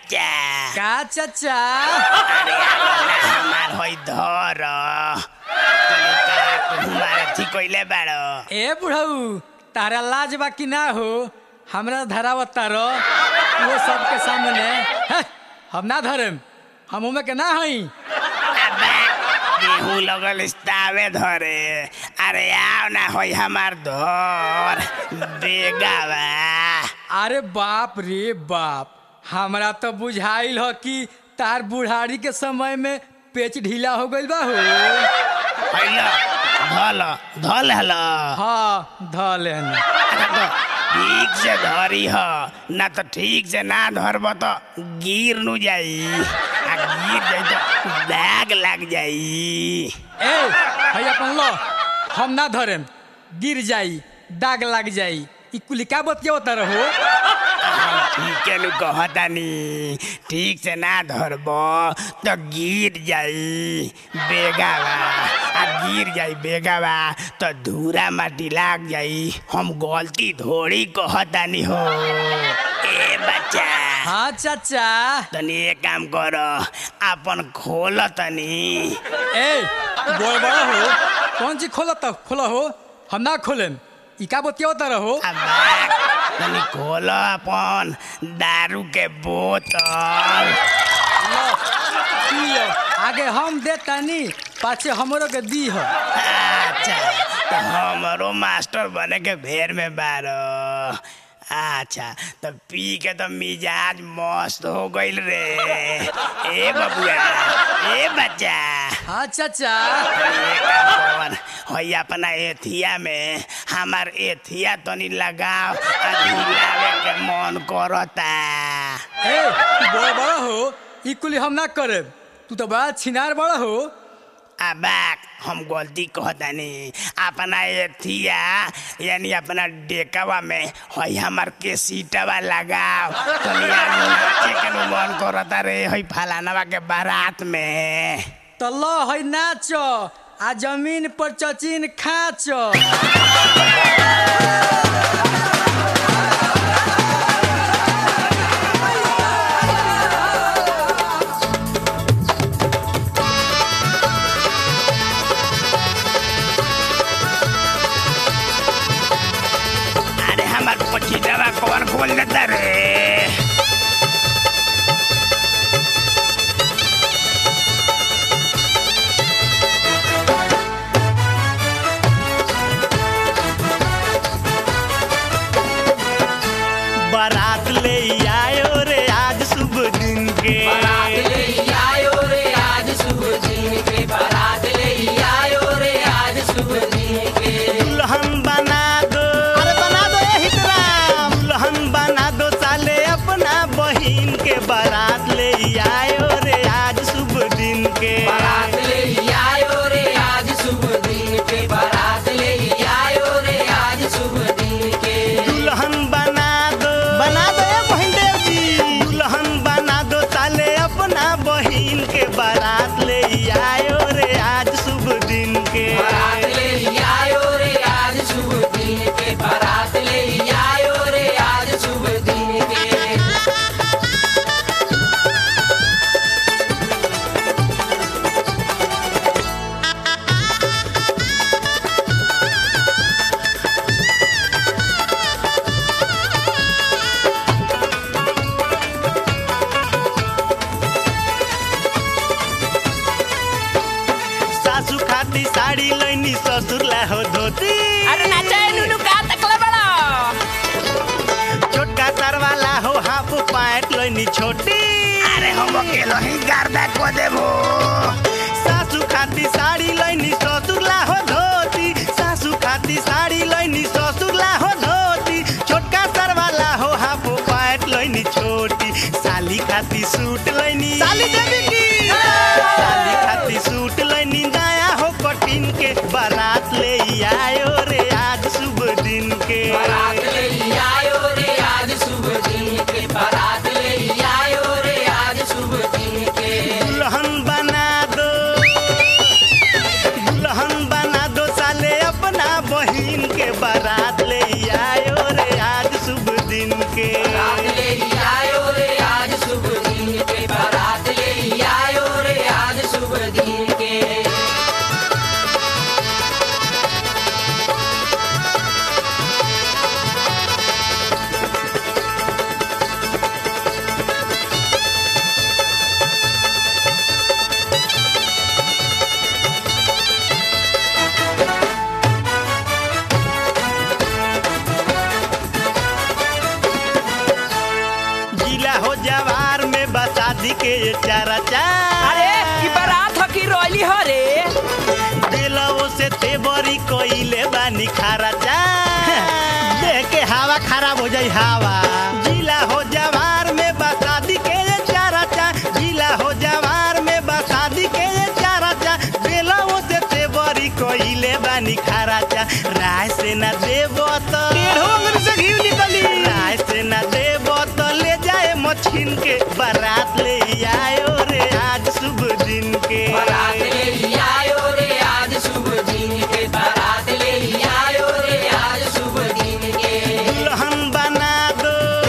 बच्चा का चाचा अरे अपना हमार होई धर तनी का हमार अथी कइले बाड़ो ए बुढ़ऊ तारा लाज बा कि ना हो हमरा धरावत तारो वो सबके सामने हे, हम ना धरेम हम उमे के ना हई अबे गेहूं लगल इस्तावे धरे अरे आओ ना होई हमार धर बेगावा अरे बाप रे बाप हमरा तो बुझाइल हो कि तार बुढ़ारी के समय में पेच ढीला हो गइल बा हो हैलो धल धल हलो हाँ ध लेन अरे तो ठीक से धरी ह ना तो ठीक से ना धरब तो गिर नु जाई आ गिर जाई तो दाग लग जाई ए भैया अपन लो हम ना धरेम गिर जाई दाग लग जाई ई कुली का बतियावत रहो ठीक नु कहतानी ठीक से ना धरब तो गिर जाई बेगावा आ गिर जाई बेगावा तो धूरा माटी लाग जाई हम गलती थोड़ी कहतानी हो ए बच्चा हाँ चाचा तनी एक काम कर अपन खोल तनी ए बोल बड़ा हो कौन चीज खोला तो खोला हो हम ना खोलेम ई का बतियावत रहो अबाक, तनी खोल अपन दारू के बोतल लो, पियो आगे हम दे तानी पाछे हमरो के दी हो अच्छा तो हमरो मास्टर बने के भेर में बारो अच्छा तो पी के तो मिजाज मस्त हो गइल रे ए बबुआ ए बच्चा हाँ चाचा ये काम कर, हई अपना एथिया में हमार एथिया तनी लगाओ आ झुलावे के मन करता ए तू बड़ा बड़ा हो ई कुली हम ना करे तू तो बड़ा छिनार बड़ा हो अबाक हम गलती कहतानी अपना एथिया यानी अपना डेकवा में हई हमार के सीटवा लगाओ तनी आदमी नाचे के नु मन करता रे हई फलानवा के बारात में तो लो है नाचो आ जमीन पर चचिन खाचो अरे हमार पछिटवा कौन खोल देता रे बारात ले आयो रे आज शुभ दिन के दुल्हन बना दो अरे बना दो यही तरह दुल्हन बना दो साले अपना बहिन के बारात ले आयो रे आज शुभ दिन के दुल्हन बना दो बना दो ये बहिन देव जी दुल्हन बना दो साले अपना बहिन के बारात ले आयो रे आज शुभ दिन के सासू खाती साड़ी लैनी ससुर ला हो धोती अरे नाचा नुनु का तकले बड़ा छोटका सरवाला हो हाफ पैंट लैनी छोटी अरे हम अकेलो ही गर्दा को देबो सासू खाती साड़ी लैनी ससुर ला हो धोती सासू खाती साड़ी लैनी ससुर ला हो धोती छोटका सरवाला हो हाफ पैंट लैनी छोटी साली खाती सूट लैनी साली देवी की साली खाती सूट लैनी नया हो कटिन के बारात ले आयो रे आज शुभ दिन के दुल्हन बना दो दुल्हन बना दो साले अपना बहिन के बारात ले आयो रे आज शुभ दिन के ले आयो रे आज शुभ दिन हवा जिला हो जवार में बसादी के ये चारा चा जिला हो जवार में बसादी के ये चारा चा बेलवो से ते बड़ी कोइले बानी खारा चा राय से न देबो तो टेढ़ो अंगुर से घी निकली राय से न देबो तो ले जाए मछिन के बारात ले आयो रे आज शुभ दिन के बारात ले आयो रे आज शुभ दिन के बारात ले आयो रे आज शुभ दिन के दुल्हन बना दो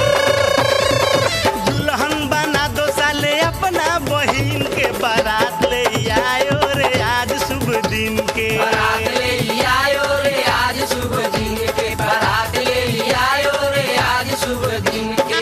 दुल्हन बना दो साले अपना बहिन के बारात ले आयो रे आज शुभ दिन के बारात ले आयो रे आज शुभ दिन के बारात ले आयो रे आज शुभ दिन के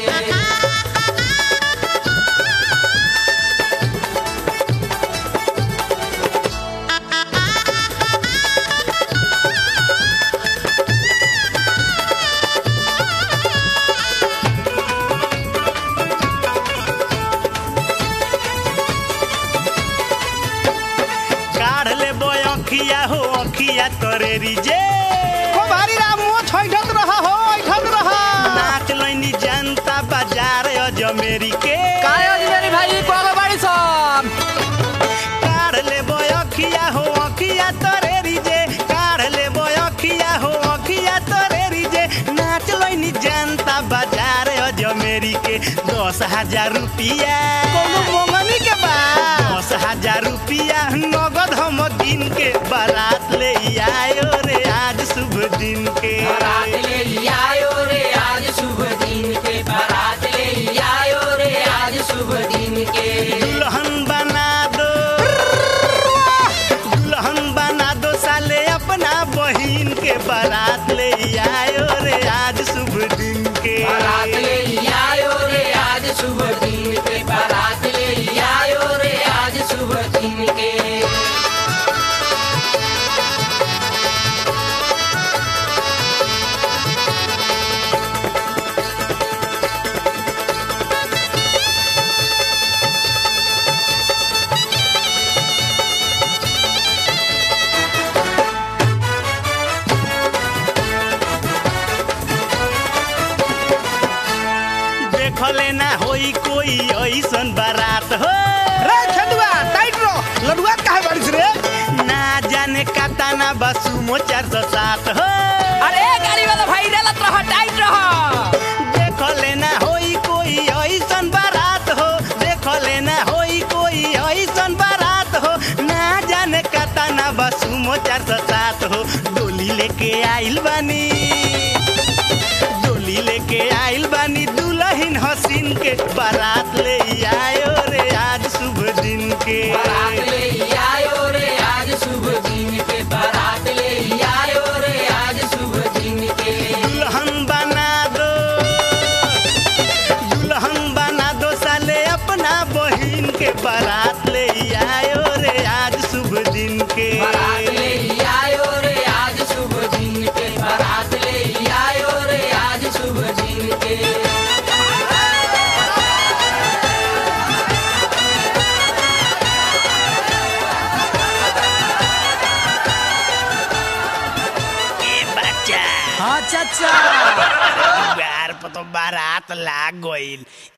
काढ़ ले बोय अखिया हो अखिया तोरे रिजे को भारी राम मुंह छैठत रहा हो ऐठत रहा नाच लैनी जनता बाजार अजमेरी के काय मेरी भाई कोगो बाड़ी सन काढ़ ले बोय अखिया हो अखिया तोरे रिजे काढ़ ले बोय अखिया हो अखिया तोरे रिजे नाच लैनी जनता बाजार अजमेरी के दस हजार रुपिया कोनो मोंगनी के बा दस हजार रुपिया नगद हम दिन के बारात ले आयो रे आज शुभ दिन के बारात ले आयो रे आज शुभ दिन के बारात ले आयो रे आज शुभ दिन के दुल्हन बना दो दुल्हन बना दो साले अपना बहिन के बारात ले आयो रे आज शुभ दिन के बारात ले आयो रे आज शुभ दिन के बारात ले आयो रे आज शुभ दिन के देखले ना होई कोई ऐसन बारात हो रे छेदुआ टाइट रो लडुआ काहे बारिश रे ना जाने काता बसु मो चार सौ सात हो अरे गाड़ी वाला भाई रेलत रहा टाइट रहा देखले ना होई कोई ऐसन बारात हो देखले ना होई कोई ऐसन बारात हो ना जाने काता ना बसु मो चार सौ सात हो डोली लेके आइल बानी डोली लेके आइल बानी दुल्हन हसीन के बारात ले आयो रे आज शुभ दिन के बारात ले आयो रे आज शुभ दिन के बारात ले आयो रे आज शुभ दिन के दुल्हन बना दो दुल्हन बना दो साले अपना बहिन के बारात ले आयो रे आज शुभ दिन के बारात ले आयो रे आज शुभ दिन के बारात ले आयो रे आज शुभ दिन के ए बच्चा हाँ चाचा दुआर पर तो बारात लाग गइल